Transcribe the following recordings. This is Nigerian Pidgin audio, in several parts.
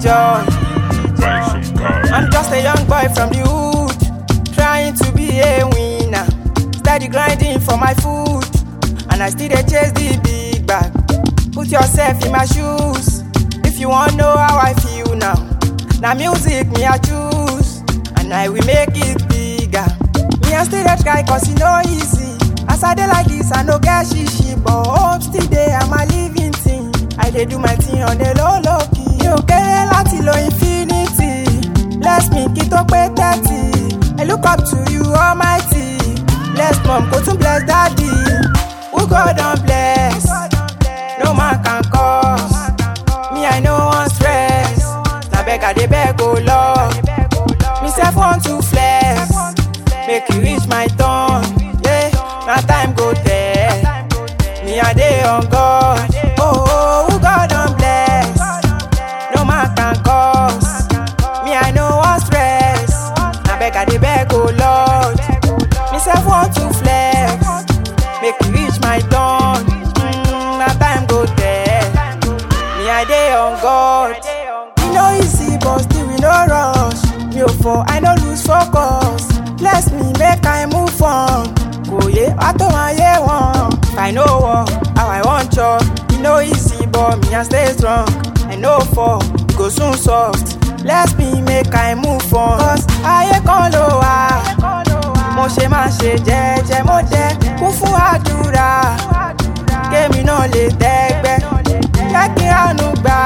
joy. Buy some car. I'm just a young boy from the hood, trying to be a winner. Steady grinding for my food, and I still dey chase the big bag. Put yourself in my shoes, if you want know how I feel now. Na music me I choose, and I will make it bigger. Me I still dey try cause e no easy. As I dey like this, I no get shishi, but hope still dey, I'm a living thing. I dey do my thing on the low low key. Mi ò kéré láti lo infinity. Bless me kí tó pé thirty. I look up to you almighty. Bless mom, kò tún bless daddy. Who God don bless? No man can cause. Me I no wan stress. Na beg I dey beg o Lord. Me sef want to flex. Make you reach my turn. Yeah, na time go tell. Me I dey on God. Oh, oh, who God don bless? No man can cause. Me I no wan stress. Na beg I dey beg o Lord. Me sef want to flex. Make you reach my turn. Mm, na time go tell. Me I dey on God. E no easy but still we no rush. Mi ò fọ, I no lose focus. Bless me make I move on. Kò yé wá tó máa yé wọn. If I no work, how I wan chop. E no easy but me I stay strong. I no fall, e go soon soft. Bless me make I move on. Cause ayé kan ló wà. Mo ṣe máa ṣe jẹ́jẹ́, mo jẹ́ kún fún àdúrà. Kémi náà lè tẹ́gbẹ́, jẹ́ kí ránú gbà.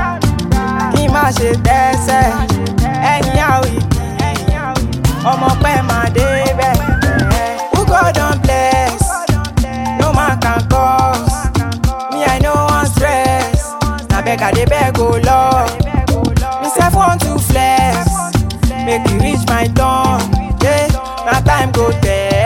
Kí n má ṣe tẹ́sẹ̀, ẹ̀yìn àwọ̀ ìbí. Ọmọ pẹ́ máa débẹ̀. Who God don bless, no man can cause. Me I no wan stress, na beg I dey beg o Lord. Me sef want to flex, make you reach my turn. Yeah, na time go tell.